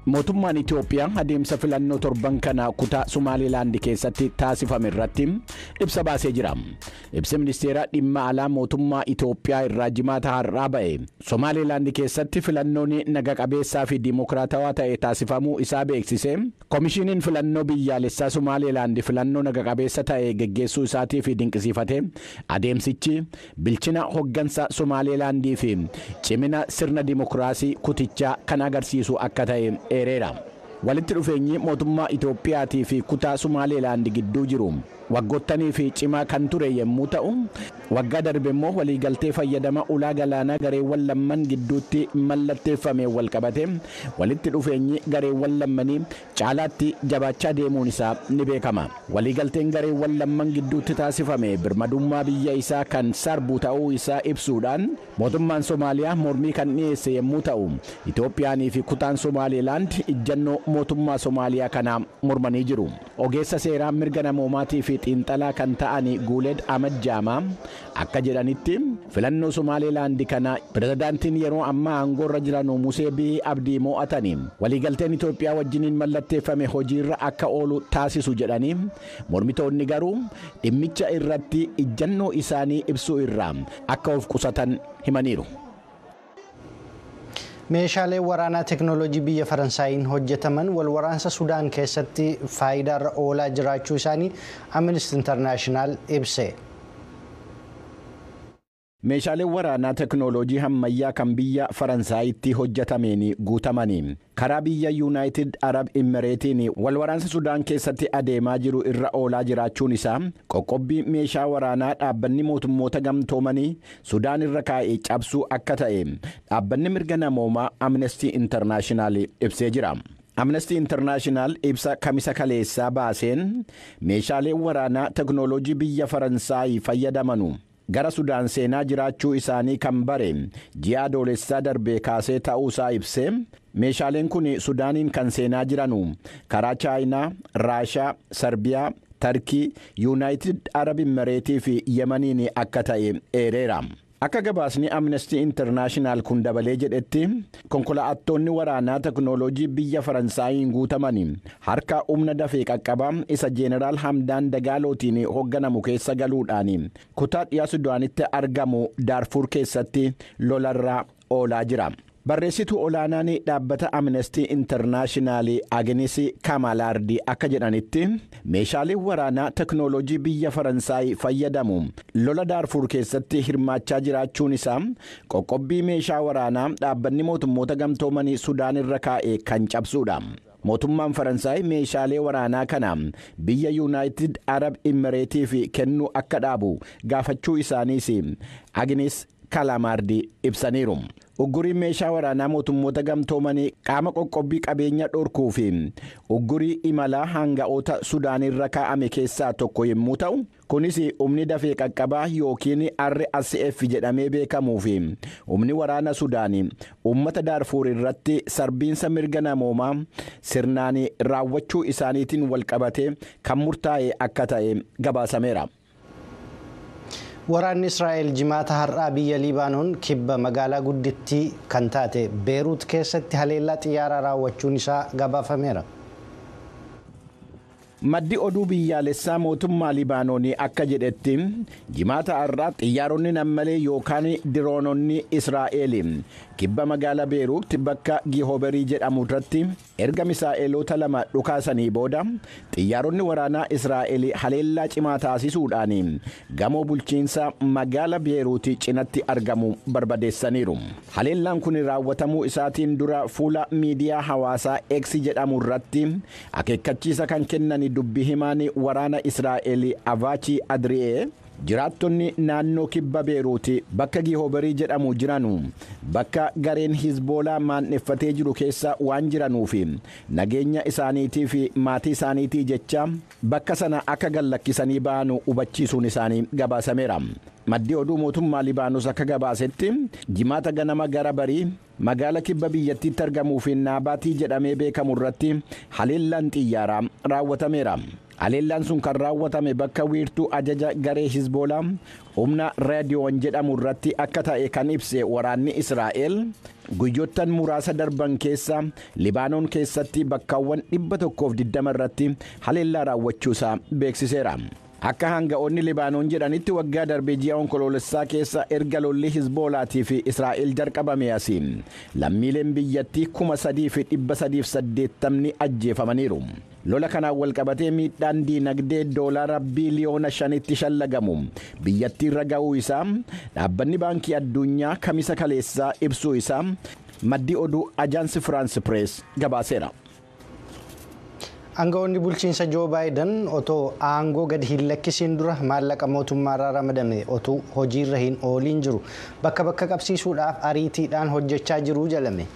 mootummaan Itoophiyaa adeemsa filannoo torban kana kutaa Sumaalilaand keessatti taasifame irratti ibsa baasee jira. Ibsi ministeera dhimma alaa mootummaa Itoophiyaa irraa jimaata har'aa ba'e. Somaalilaand keessatti filannoon naga qabeessaa fi dimokiraatawaa ta'e taasifamuu isaa beeksise. Komishiiniin filannoo biyyaalessaa Somaalilaand filannoo naga qabeessa ta'e geggeessuu isaatiif dinqisiifate. Adeemsichi bilchina hoggansa Somaalilaandii fi cimina sirna dimokiraasii kutichaa kan agarsiisu akka ta'e eereera. Walitti dhufeenyi mootummaa Itoophiyaatii fi kutaa Sumaaleelaand gidduu jiru waggoottanii fi cimaa kan ture yommuu ta'u waggaa darbe immoo waliigaltee fayyadama ulaa galaanaa gareewwan lamman gidduutti mallatteeffame walqabate walitti dhufeenyi gareewwan lammanii caalaatti jabaachaa deemuun isaa ni beekama. Waliigalteen gareewwan lamman gidduutti taasifame birmadummaa biyya isaa kan sarbu ta'uu isaa ibsuudhaan mootummaan Somaaliyaa mormii kan dhiyeesse yommuu ta'u Itoophiyaanii fi kutaan Somaaleelaand ijjannoo mootummaa Somaaliyaa kana mormanii jiru. Ogeessa seeraa mirga namoomaatii fi xiinxalaa kan ta'an Guuleed Ahmad Jaamaa akka jedhanitti filannoo Somaaleelaand kana pirezidaantiin yeroo ammaa aangoorra jiran Musee Bihi Abdii mo'atanii waliigalteen Itoophiyaa wajjiniin mallatteeffame hojiirra akka oolu taasisu jedhanii mormitoonni garuu dhimmicha irratti ijjannoo isaanii ibsuu irraa akka of qusatan himaniiru. meeshaaleen waraanaa teeknooloojii biyya faransaayiin hojjetaman wal waraansa sudaan keessatti faayidaarra oolaa jiraachuu isaanii amnesty intarnaashinaal ibse. meeshaaleen waraanaa teeknooloojii ammayyaa kan biyya faransaayitti hojjetameen guutamanii karaa biyya yuunaayitid arab imireetiin wal waraansa sudaan keessatti adeemaa jiru irra oolaa jiraachuun isaa qoqqobbii meeshaa waraanaa dhaabbanni mootummoota gamtoomanii sudaan irra kaa'ee cabsuu akka ta'e dhaabbanni mirga namoomaa amnestii intarnaashinaal ibsee jira. amnestii intarnaashinaal ibsa kamisa kaleessaa baaseen meeshaaleen waraanaa teeknooloojii biyya faransaayii fayyadamanu. gara sudaan seenaa jiraachuu isaanii kan bare ji'a adoolessaa darbee kaasee ta'uusaa ibsee meeshaaleen kun sudaaniin kan seenaa jiranu karaa chaayinaa raashaa sarbiyaa tarkii yuunaayitid arab imireetii fi yemaniin akka ta'e eereera. akka gabaasni amnestii intarnaashinaal kun dabalee jedhetti konkolaattonni waraanaa teeknooloojii biyya faransaayiin guutaman harka humna dafee qaqqabaa isa jeeneraal hamdaan dagaalootiin hoogganamu keessa galuudhaan kutaa dhiyaa sudaanitti argamu daarfuur keessatti lolarraa oolaa jira. barreessituu olaanaan dhaabbata amnestii intarnaashinaal agnes kamalaardi akka jedhanitti meeshaaleen waraanaa teeknooloojii biyya faransaay fayyadamu lola daarfuur keessatti hirmaachaa jiraachuun isaa qoqqobbii meeshaa waraanaa dhaabbanni mootummoota gamtoomanii sudaan irra kaa'e kan cabsuudha. mootummaan faransaay meeshaalee waraanaa kana biyya yuunaayitid arab imireetiif kennuu akka dhaabu gaafachuu isaaniis agnes kalamaardi ibsaniiru. ugguriin meeshaa waraanaa mootummoota gamtoomanii qaama qoqqobbii qabeenya dhorkuu fi uggurii imalaa hanga'oota sudaanirra kaa'ame keessaa tokko yommuu ta'u kunis humni dafee qaqqabaa yookiin rsf jedhamee beekamuu fi humni waraana sudaanii uummata daarfuur irratti sarbiinsa mirga namoomaa sirnaan raawwachuu isaaniitiin walqabate kan murtaa'e akka ta'e gabaasameera. waraanni israa'el jimaata har'aa biyya libaanoon kibba magaalaa guddittii kan taate beeruut keessatti haleellaa xiyyaaraa raawwachuun isaa gabaafameera. maddi oduu biyyaalessaa mootummaa libaanoonii akka jedhetti jimaata har'aa xiyyaaronni nammalee yookaan diroononni israa'el kibba magaalaa beeruutti bakka giihooberii jedhamu irratti erga misaa'eloota lama dhukaasanii booda xiyyaaronni waraanaa israa'el haleellaa cimaa taasisuudhaan gamoo bulchiinsa magaala beeruuti cinatti argamu barbadeessaniiru haleellaan kun raawwatamuu isaatiin dura fuula miidiyaa hawaasaa eeksi jedhamu irratti akeekkachiisa kan kennan dubbi himaan waraana israa'el avaachi adri'ee jiraattonni naannoo kibba beeruuti bakka giihooberii jedhamu jiranu bakka gareen hizboolaa maanneffatee jiru keessa waan jiranuuf nageenya isaaniitii fi maatii isaaniitii jecha bakka sana akka gallakkisanii ba'anu hubachiisuun isaanii gabaasameera. maddi oduu mootummaa libaanos akka gabaasetti jimaata ganama gara barii magaala kibba biyyattiitti argamuu fi naabaatii jedhamee beekamu irratti haleellaan xiyyaaraa raawwatameera. haleellaan sun kan raawwatame bakka wiirtuu ajaja garee hizboolaa humna raadiyoon jedhamu irratti akka ta'e kan ibse waraanni israa'el guyyoottan muraasa darban keessa libaanoon keessatti bakkaawwan 120 irratti haleellaa raawwachuusaa beeksiseera. akka hanga'oonni libaanoon jedhanitti waggaa darbee ji'a onkoloolessaa keessa erga lolli hizboolaatii fi israa'el jalqabame asiin lammiileen biyyattii kuma sadii fi dhibba sadiif saddeettamni ajjeefamaniiru. lola kanaan walqabatee miidhaan diinagdee doolaara biiliyoona shanitti shallagamu biyyattiirra ga'uu isaa dhaabbanni baankii addunyaa kamisa kaleessaa ibsuu isaa maddi oduu ajaansi firaansi pirees gabaaseera. Aangawoonni bulchiinsa Joo Baayiden otoo aangoo gadi hin lakkisiin dura maallaqa mootummaarraa ramadame otoo hojiirra hin ooliin jiru bakka bakka qabsiisuudhaaf ariitiidhaan hojjechaa jiru jalame.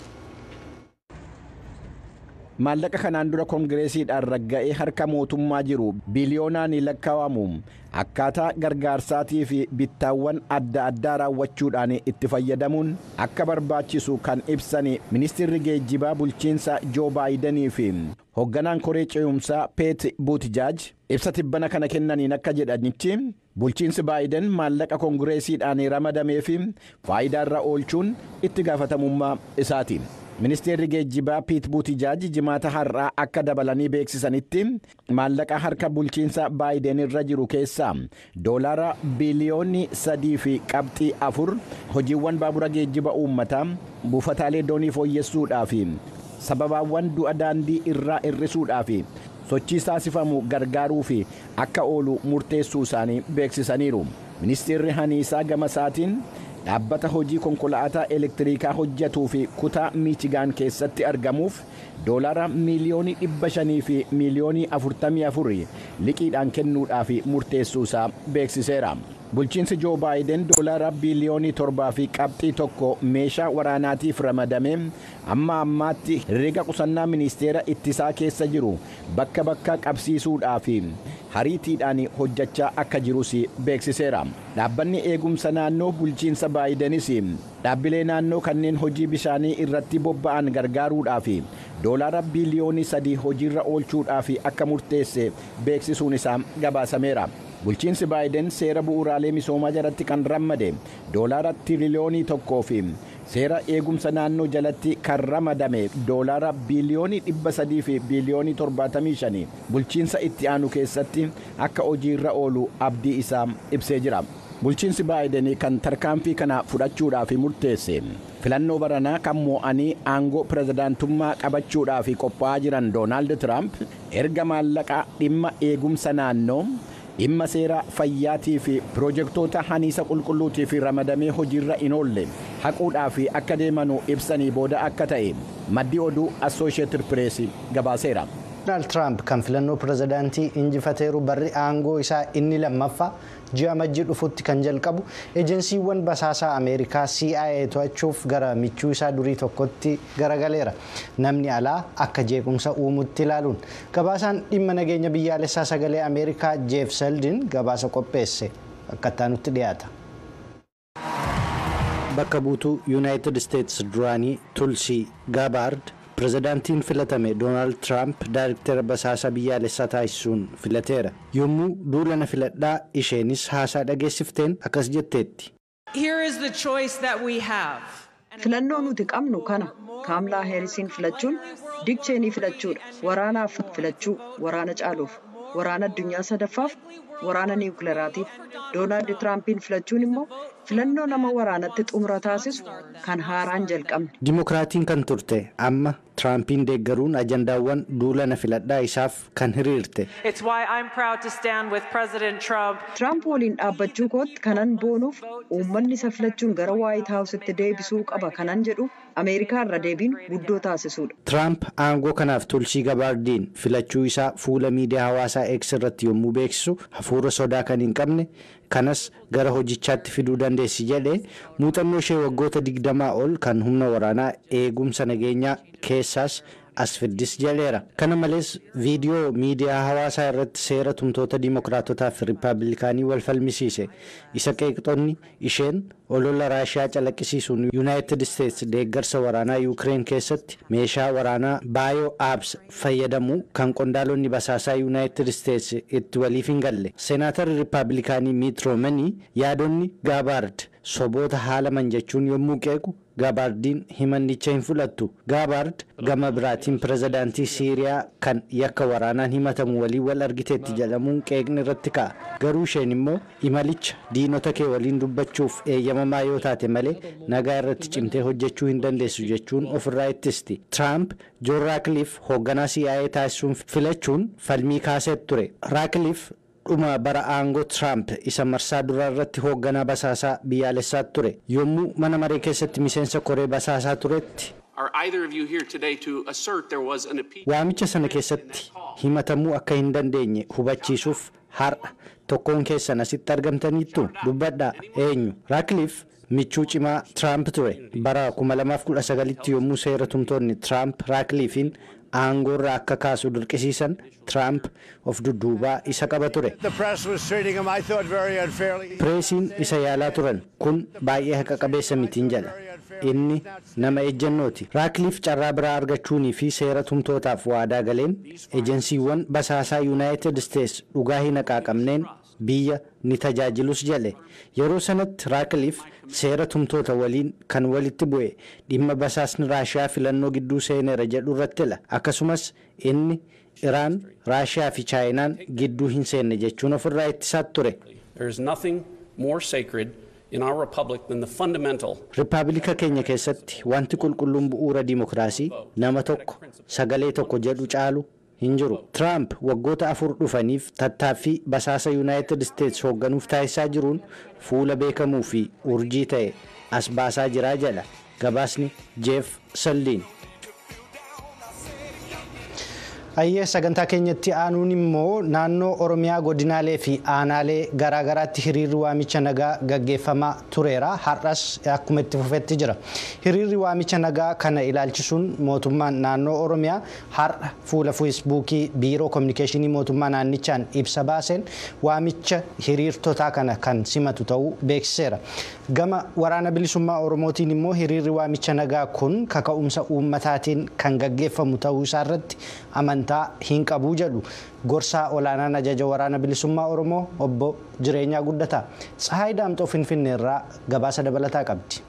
maallaqa kanaan dura koongireesiidhaan ragga'ee harka mootummaa jiru biliyoonaan lakkaa'amu akkaataa gargaarsaatii fi bittaawwan adda addaa raawwachuudhaan itti fayyadamuun akka barbaachisu kan ibsan ministeerri geejjibaa bulchiinsa joo baayidenii fi hoogganaan koree ce'umsaa peet buutijaaj ibsa tibbana kana kennaniin akka jedhanitti bulchiinsi baayiden maallaqa koongireesiidhaan ramadamee fi faayidaarra oolchuun itti gaafatamummaa isaati. ministeerri geejjibaa piit buutijaaj jimaata har'aa akka dabalanii beeksisanitti maallaqa harka bulchiinsa baayiden irra jiru keessaa doolaara biliyoonni sadii fi qabxii afur hojiiwwan baabura geejjiba uummataa buufataalee doonii fooyyessuudhaa fi sababaawwan du'a daandii irraa hir'isuudhaa fi sochii taasifamu gargaaruu fi akka oolu murteessuu isaanii beeksisaniiru ministeerri haniisaa gama isaatiin dhaabbata hojii konkolaataa elektiriikaa hojjetuu fi kutaa miichigaan keessatti argamuuf doolaara miiliyoonii dhibba shanii fi miiliyoonii afurtamii afurii liqiidhaan kennuudhaaf murteessuu isaa beeksiseera. bulchiinsi joo baayiden doolaara biiliyoonii torbaa fi qabxii tokko meeshaa waraanaatiif ramadame amma ammaatti herreega qusannaa ministeera ittisaa keessa jiru bakka bakka qabsiisuudhaaf hariitiidhaan hojjechaa akka jirus beeksiseera dhaabbanni eegumsa naannoo bulchiinsa baayidenis dhaabbilee naannoo kanneen hojii bishaanii irratti bobba'an gargaaruudhaaf doolaara biiliyoonii sadii hojiirra oolchuudhaaf akka murteesse beeksisuun isaa gabaasameera. bulchiinsi baayiden seera bu'uuraalee misoomaa jalatti kan ramadame doolaara tiriliyoonii tokkoo fi seera eegumsa naannoo jalatti kan ramadame doolaara biiliyoonii dhibba sadii fi biiliyoonii torbaatamii shanii bulchiinsa itti aanu keessatti akka hojiirra oolu abdii isaa ibsee jira. bulchiinsi baayiden kan tarkaanfii kana fudhachuudhaaf murteesse filannoo baranaa kan moo'anii aangoo pirezidaantummaa qabachuudhaaf qophaa'aa jiran doonaald tiraamp erga maallaqa dhimma eegumsa naannoo dhimma seera fayyaatii fi piroojeektoota haniisa qulqulluutiif ramadamee hojiirra hin oolle haquudhaaf akka deemanu ibsanii booda akka ta'e maddi oduu assooshieetid pirees gabaaseera. Doonaald Tiraamp kan filannoo pirezidaantii injifateeru barri aangoo isaa inni lammaffaa ji'a majjii dhufutti kan jalqabu ejensiiwwan basaasaa ameerikaa CIA to'achuuf gara michuu isaa durii tokkotti garagaleera namni alaa akka jeequmsa uumutti ilaaluun gabaasaan dhimma nageenya biyyaalessaa sagalee ameerikaa jeef seldin gabaasa qopheesse akka itti dhiyaata. bakka buutuu yuunaayitid isteetsi duraanii tulsii gaabaard. pirezidaantiin filatame doonaald tiraamp daayirktera basaasa biyyaalessaa taasisuun filateera yommuu duulana filadhaa isheenis haasaa dhageessifteen akkas jetteetti. filannoo nuti qabnu kana kaamlaa heerisiin filachuun dikcheenii filachuudha waraanaaf filachuu waraana caaluuf waraana addunyaa sadaffaaf waraana niwukileeraatiif doonaald tiraampiin filachuun immoo filannoo nama waraanatti xumura taasisu kan haaraan jalqabne. Dimokiraatiin kan turte amma tiraampiin deeggaruun ajandaawwan duulana filadhaa isaaf kan hiriirte. Tiraamp waliin dhaabbachuu kootti kanan boonuuf uummanni isa filachuun gara waayit haawusitti deebisuu qaba kanan jedhu ameerikaa irra deebiin guddoo taasisuudha. Tiraamp aangoo kanaaf tulsii gabaardiin filachuu isaa fuula miidiyaa hawaasaa X irratti yommuu beeksisu hafuura sodaa kan hin qabne kanas gara hojichaatti fiduu dandeessi jedhee muuxannoo ishee waggoota digdamaa ol kan humna waraanaa eegumsa nageenyaa keessaas as fiddis jedheera kana malees viidiyoo miidiyaa hawaasaa irratti seera tumtoota diimokiraatotaa fi riippaabilikaanii wal falmisiise isa qeeqxonni isheen olola raashiyaa calaqqisiisuun yuunaayitid isteetsi deeggarsa waraanaa yuukireen keessatti meeshaa waraanaa baayoo aabs fayyadamu kan qondaalonni basaasaa yuunaayitid isteetsi itti waliif hin galle seenaatarri riippaabilikaanii miit roomanii yaadonni gaabaard soboota haalaman jechuun yommuu qeequ gaabaardiin himannicha hin fudhattu gaabaard gama biraatiin pirezidaantii siiriyaa kan yakka waraanaan himatamu waliin wal argiteetti jedhamuun qeeqni irratti ka'a garuu isheen immoo imalicha diinota kee waliin dubbachuuf eeyyamamaa yoo taate malee nagaa irratti cimtee hojjechuu hin dandeessu jechuun ofirraa ittisti tiraamp joon raakiliif hoogganaa CIA taasisuun filachuun falmii kaasee ture raakiliif dhuma bara aangoo tiraamp isa marsaa duraa irratti hoogganaa basaasaa biyyaalessaa ture yommuu mana maree keessatti miseensa koree basaasaa turetti Are either of you here today to assert there was an appeal? waamicha sana keessatti himatamuu akka hin dandeenye hubachiisuuf har'a tokkoon keessan asitti argamtaniittu dubbadhaa eenyu raakiliif michuu cimaa tiraamp ture bara 2019tti yommuu seera tumtoonni tiraamp raakiliifiin aangoorraa akka kaasu dirqisiisan tiraamp of dudduubaa isa qaba ture The press was treating him, I thought, very unfairly. pireesiin isa yaalaa turan kun baay'ee haqa qabeessa mitiin jedha inni nama ejjennooti raakiliif carraa biraa argachuunii fi seera tumtootaaf waadaa galeen ejensiiwwan basaasaa yuunaayitid isteets dhugaa hin haqaaqamneen biyya ni tajaajilus jedhe yeroo sanatti raakiliif seera tumtoota waliin kan walitti bu'e dhimma basaasni raashiyaa filannoo gidduu seeneera jedhu irrattila akkasumas inni iraan raashiyaa fi chaayinaan gidduu hin seenne jechuun ofirraa ittisaa ture There is nothing more sacred in our republic than the fundamental Rippaabilika keenya keessatti wanti qulqulluun bu'uura dimokiraasii nama tokko sagalee tokko jedhu caalu hin jiru. Tiraamp waggoota afur dhufaniif tattaaffii basaasa Yuunaayitid Isteets hoogganuuf taasisaa jiruun fuula beekamuu fi urjii ta'e as baasaa jiraa jedha gabaasni Jeef Salliin. Ayyee sagantaa keenyatti aanuun immoo naannoo Oromiyaa godinaalee fi aanaalee garaagaraatti hiriirri waamicha nagaa gaggeeffamaa tureera. Har'as akkuma itti fufetti jira. Hiriirri waamicha nagaa kana ilaalchisuun mootummaan naannoo Oromiyaa har'a fuula feesbuukii biiroo kominikeeshinii mootummaa naannichaan ibsa baaseen waamicha hiriirtotaa kana kan simatu ta'uu beeksiseera. Gama waraana bilisummaa Oromootiin immoo hiriirri waamicha nagaa kun kaka'umsa uummataatiin kan gaggeeffamu ta'uu isaarratti amantaa hin qabu jedhu gorsaa olaanaan ajaja waraana bilisummaa oromoo obbo jireenyaa guddataa tsahaay daamxoo finfinneerraa gabaasa dabalataa qabdi.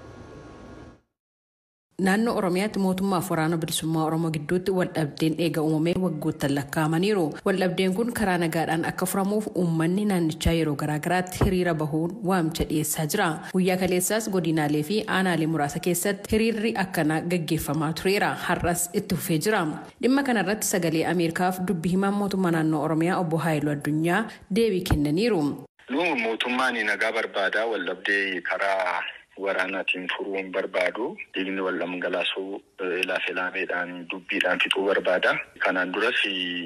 Naannoo Oromiyaatti mootummaaf waraana bilisummaa Oromoo gidduutti waldhabdeen eega uumamee waggoottan lakkaa'amaniiru. Waldhabdeen kun karaa nagaadhaan akka furamuuf uummanni naannichaa yeroo garaagaraatti hiriira bahuun waamicha dhiyeessaa jira. Guyyaa kaleessaas godinaalee fi aanaalee muraasa keessatti hiriirri akkanaa gaggeeffamaa tureera. Har'as itti fufee jira. Dhimma kanarratti sagalee Ameerikaaf dubbi himaan mootummaa naannoo Oromiyaa obbo Haayiluu Addunyaa deebii kennaniiru. Nu mootummaan nagaa barbaada waldhabdee karaa waraanaatiin furuun barbaadu dhiigni wal dhangalaasuu ilaaf ilaameedhaan dubbiidhaan fixuu barbaada. Kanaan duras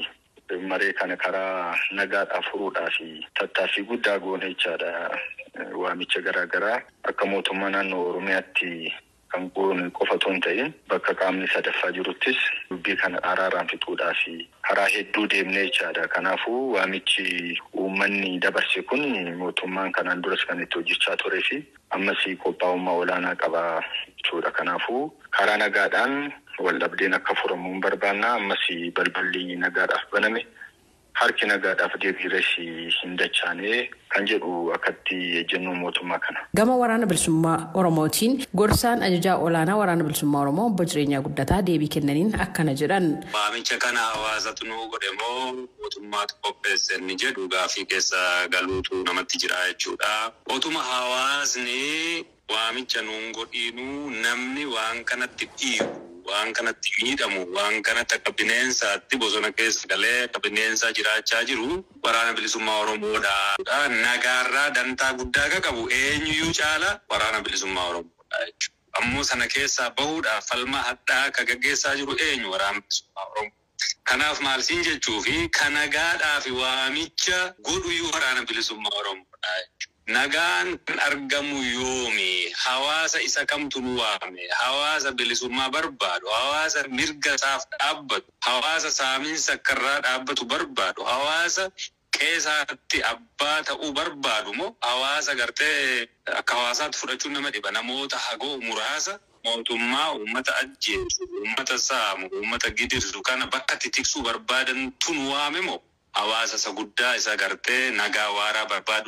maree kana karaa nagaadhaa furuudhaaf tattaaffii guddaa goone jechaadha. Waamicha garaagaraa akka mootummaa naannoo Oromiyaatti kan goone qofa otoo hin ta'in bakka qaamni sadaffaa jiruttis dubbii kana araaraan fixuudhaaf karaa hedduu deemnee jechaadha. Kanaafuu waamichi uummanni dabarse kun mootummaan kanaan duras kan itti hojjechaa turee fi ammas qophaa'ummaa olaanaa qaba jechuudha. Kanaafuu karaa nagaadhaan waldhabdeen akka furamu hin barbaanna ammas balballi nagaadhaaf baname harki nagaadhaaf deebiirres hin dachaane kan jedhu akkatti ejjennoo mootummaa kana. Gama waraana bilisummaa Oromootiin gorsaan ajajaa olaanaa waraana bilisummaa Oromoo obbo Jireenyaa Guddataa deebii kennaniin akkana jedhan. Waamicha kana hawaasatu nuu godhe moo mootummaatu qopheesse inni jedhu gaafii keessa galuutu namatti jira jechuudha. Otuma hawaasni waamicha nuun godhiinuu namni waan kanatti dhiibu. waan kanatti miidhamu waan kanatti akka bineensaatti bosona keessa galee akka bineensaa jiraachaa jiru waraana bilisummaa oromoodha. Nagaarraa dantaa guddaa akka qabu eenyuyyuu caala waraana bilisummaa oromoodha jechuudha. Ammoo sana keessaa bahuudhaaf falma hadhaa akka gaggeessaa jiru eenyu waraana bilisummaa oromoo. Kanaaf maal siin jechuu fi kan nagaadhaaf waamicha godhuyyuu waraana bilisummaa oromoodha jechuudha. Nagaan kan argamu yoomi hawaasa isa kamtu nu waame hawaasa bilisummaa barbaadu hawaasa mirga isaaf dhaabbatu hawaasa saamiinsa akkarraa dhaabbatu barbaadu hawaasa qeesaatti abbaa ta'uu barbaadu moo hawaasa gartee akka hawaasaatti fudhachuun nama dhiba namoota hagoo muraasa mootummaa uummata ajjeesu uummata saamu uummata gidirsu kana bakka itti tiksuu barbaadan tun waame moo hawaasa isa guddaa isa gartee nagaa waaraa barbaadu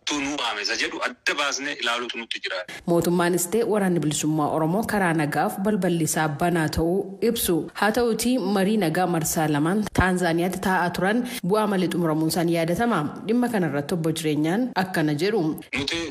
kottuu nu waamesa jedhu adda baasnee ilaaluutu nutti jira. Mootummaanis ta'e waraanni bilisummaa Oromoo karaa nagaaf balballi isaa banaa ta'uu ibsu. Haa ta'uutii marii nagaa marsaa lamaan Taanzaaniyaatti taa'aa turan bu'aa malee xumuramuun isaanii yaadatama. Dhimma kanarratti obbo jireenyaan akkana jedhu. Nuti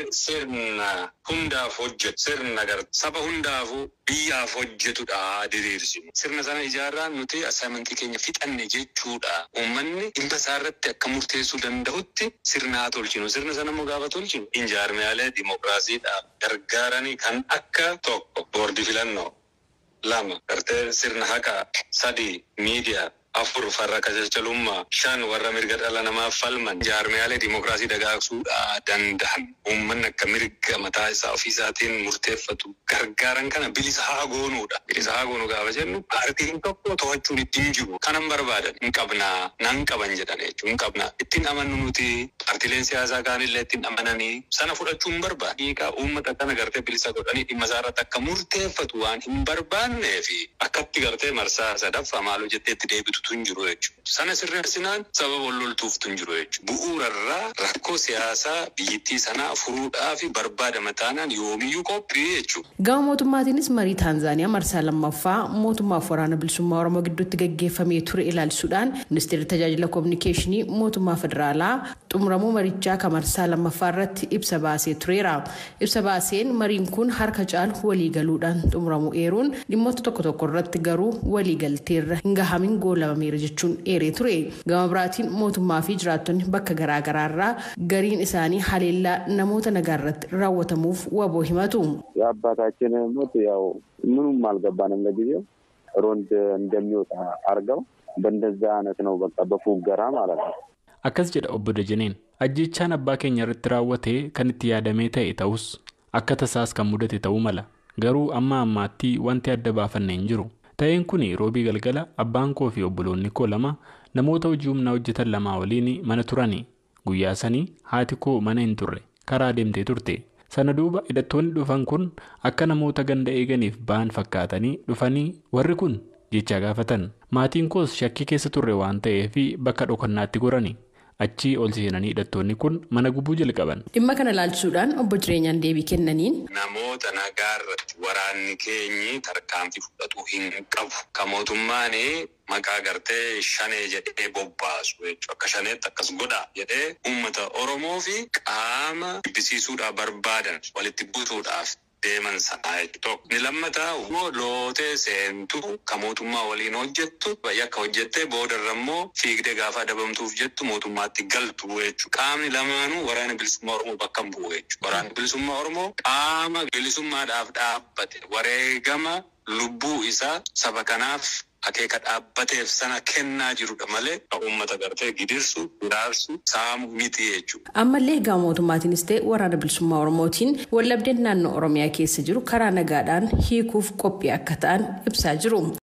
sirna hundaaf hojjetu sirna saba hundaafuu biyyaaf hojjetudha diriirsinu. Sirna sana ijaarraan nuti asaamintii keenya fixanne jechuudha. Uummanni dhimma isaarratti akka murteessuu danda'utti sirna haa tolchinu. Sirna sana immoo gaafa tolchinu injaarmiyaalee dimokiraasiidhaaf gargaaranii kan akka tokko boordi filannoo lama gartee sirna haqaa sadii miidiyaa afur farra qajeelchalummaa shan warra mirga dhala namaaf falman jaarmiyaalee dimokiraasii dagaagsuudha danda'an uummanni akka mirga mataa isaa ofiisaatiin murteeffatu gargaaran kana bilisa haa goonuudha. Bilisa haa goonuu gaafa jennu paartiin tokko to'achuun ittiin jiru kanan barbaadan hin qabnaa nan qaban jedhan jechuun hin qabnaa ittiin amannu nuti paartileen siyaasaa kaanillee ittiin amananii sana fudhachuu hin barbaadu. Hiikaa uummata kana gartee bilisa godhanii dhimma isaarratti akka murteeffatu waan hin barbaannee fi akkatti gartee marsaa sadaffaa maaloo jetteetti deebitu tun jiru jechuudha. Sana sirreessinaan sababa walloltuuf tun jiru jechuudha. Bu'uurarraa rakkoo siyaasaa biyyattii sanaa furuudhaa fi barbaadama taanaan yoomiyyuu qophii jechuudha. Gama mootummaatiinis marii Taanzaaniyaa marsaa lammaffaa mootummaaf waraana bilisummaa Oromoo gidduutti gaggeeffamee ture ilaalchisuudhaan ministeerri tajaajila koominikeeshinii mootummaa federaalaa xumuramuu marichaa kan marsaa lammaffaa irratti ibsa baasee tureera. Ibsa baaseen mariin kun harka caalu waliigaluudhaan xumuramuu eeruun dhimmoota tokko tokko irratti garuu waliigalteerra hin gahamin goolabameera jechuun eeree ture. Gama biraatiin mootummaa fi jiraattonni bakka garaagaraa irraa gariin isaanii haleellaa namoota nagaa irratti raawwatamuuf waboo himatu. የአባታችን ሞት ያው ምኑም አልገባንም ለጊዜው ሮንድ እንደሚወጣ አርገው በእንደዛ አይነት ነው በቃ በፉገራ ማለት ነው። akkas jedha obbo Dajaneen ajjechaan abbaa keenya irratti raawwate kan itti yaadamee ta'e ta'us akka tasaas kan mudate ta'uu mala garuu amma ammaatti wanti adda baafanne hin jiru ta'een kun roobii galgala abbaan koo fi obboloonni koo lama namoota hojii humnaa hojjetan lamaa waliin mana turani guyyaa sanii haati koo mana hin turre karaa deemtee turte sana duuba hidhattoonni dhufan kun akka namoota ganda eeganiif ba'an fakkaatanii dhufanii warri kun jecha gaafatan maatiin koos shakkii keessa turre waan ta'eef bakka dhokannaatti gorani achii ol seenanii hidhattoonni kun mana gubuu jalqaban. Dhimma kana ilaalchisuudhaan obbo jireenyaan deebii kennaniin. Namoota nagaa irratti waraanni keenyi tarkaanfii fudhatu hin qabu. Kan mootummaan maqaa gartee shanee jedhee bobbaasu jechuudha. Akka shaneetti akkas godha jedhee uummata Oromoo fi qaama jibbisiisuudhaaf barbaadan walitti buusuudhaaf deeman sanaa jechuudha. Ni lammataa immoo lootee seentuu kan mootummaa waliin hojjettu yakka hojjettee boodarra immoo fiigdee gaafa adabamtuuf jettu mootummaatti galtu jechuudha. Qaamni lamaanuu waraana bilisummaa Oromoo bakka hin bu'u jechuudha. Waraanni bilisummaa Oromoo qaama bilisummaadhaaf dhaabbate wareegama lubbuu isaa saba kanaaf akeeka dhaabbateef sana kennaa jirudha malee kan uummata gartee gidirsu hiraarsu saamu miti jechuudha. Ammallee gama mootummaatiinis ta'e waraana bilisummaa Oromootiin wallabdeen naannoo Oromiyaa keessa jiru karaa nagaadhaan hiikuuf qophii akka ta'an ibsaa jiru.